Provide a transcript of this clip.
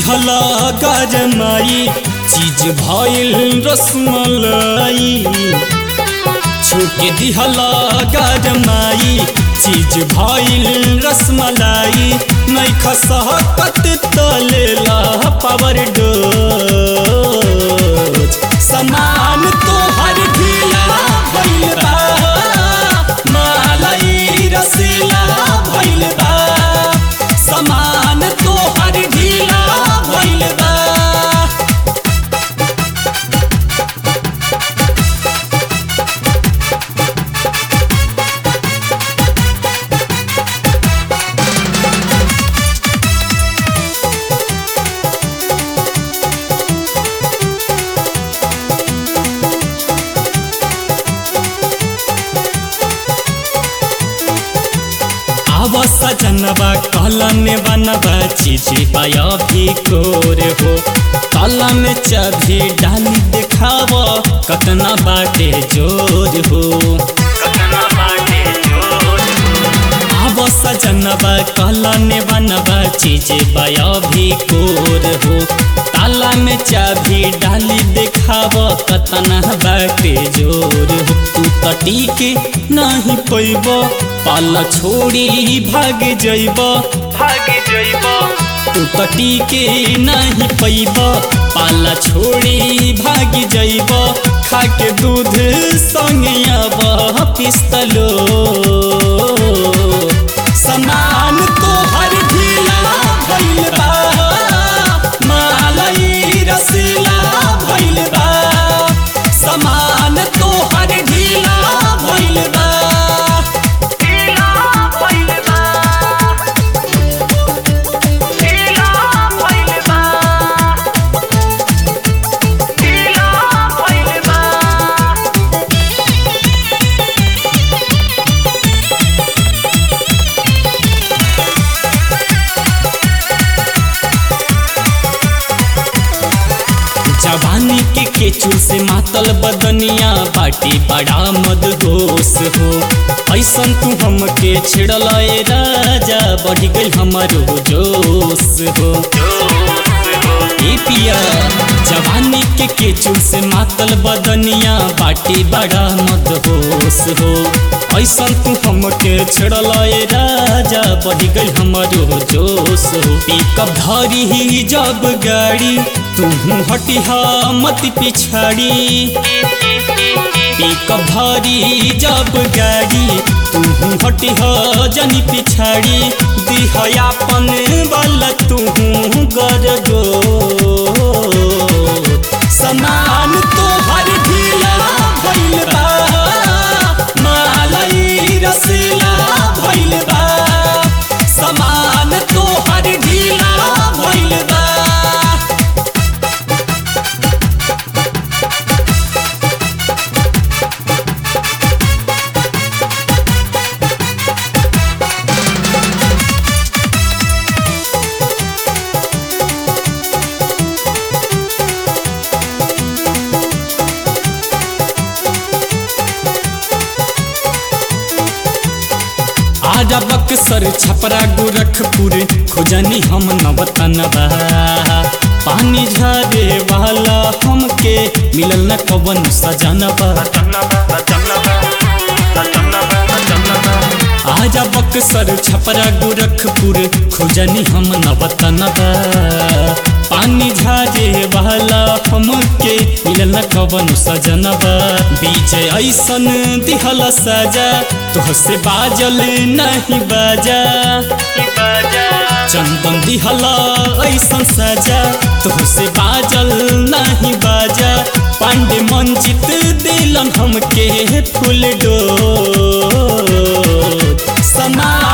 दिहला गरमाई चीज भइल रसमलाई छुके दिहला गरमाई चीज भइल रसमलाई नहीं खसहकत तलेला पावर डोज समान तोहर ढीला भइल बा मलाई रसीला भइल बा समान तोहर ढीला भइल बा आवा सजनबा कलने बनबा चिची पाया भी कोर हो ताला में चाभी डाली दिखाव कतना बाटे जोर हो कतना बाटे जोर आवा सजनबा कलने बनबा चिची पाया भी कोर हो ताला में चाभी डाली दिखाव कतना बाटे जोर हो तू तटी के नहीं पैब पाला छोड़ी भाग जइब भाग जइब तू तटी के नहीं पैब पाला छोड़ी भाग जइब खा के दूध संगे अब पिस्तलो समान तोहर ढीला भइल बा मालई रसीला भइल बा समान तोहर ढीला भइल बा जवानी के केचू से मातल बदनिया बाटी बड़ा मदहोश हो ऐसन तू हमके छिड़ल ए राजा बढ़ गई हमारो जोश हो ए पिया जवानी के केचू से मातल बदनिया बाटी बड़ा मदहोश हो ऐसन तू हमके छिड़ल ए राजा बढ़ गई हमारो जोश हो पिकअप धरी ही जब गाड़ी तू हटिहा मत पिछाड़ी पिकअप धरी जब गाड़ी तू हटिहा जनी पिछाड़ी दिहयापन वाला तू कर दो समान तोहर ढीला भइल बा मालई रसीला भइल बा समान तोहर ढीला भइल बा आजा बक्सर छपरा गोरखपुर खोजनी हम नवतनबा पानी झरे वाला हमके मिलल न कवन सजनबा आजा बक्सर छपरा गोरखपुर खोजनी हम नवतनबा पानी झारे वाला हमके मिलल न कवन सजनबा विजय ऐसन दिहल सजा तोहसे बाजल नहीं बाजा चंदन दिहला ऐसन सजा तोहसे बाजल नहीं बाजा पांडे मंजित दिलन हमके फूल डो समा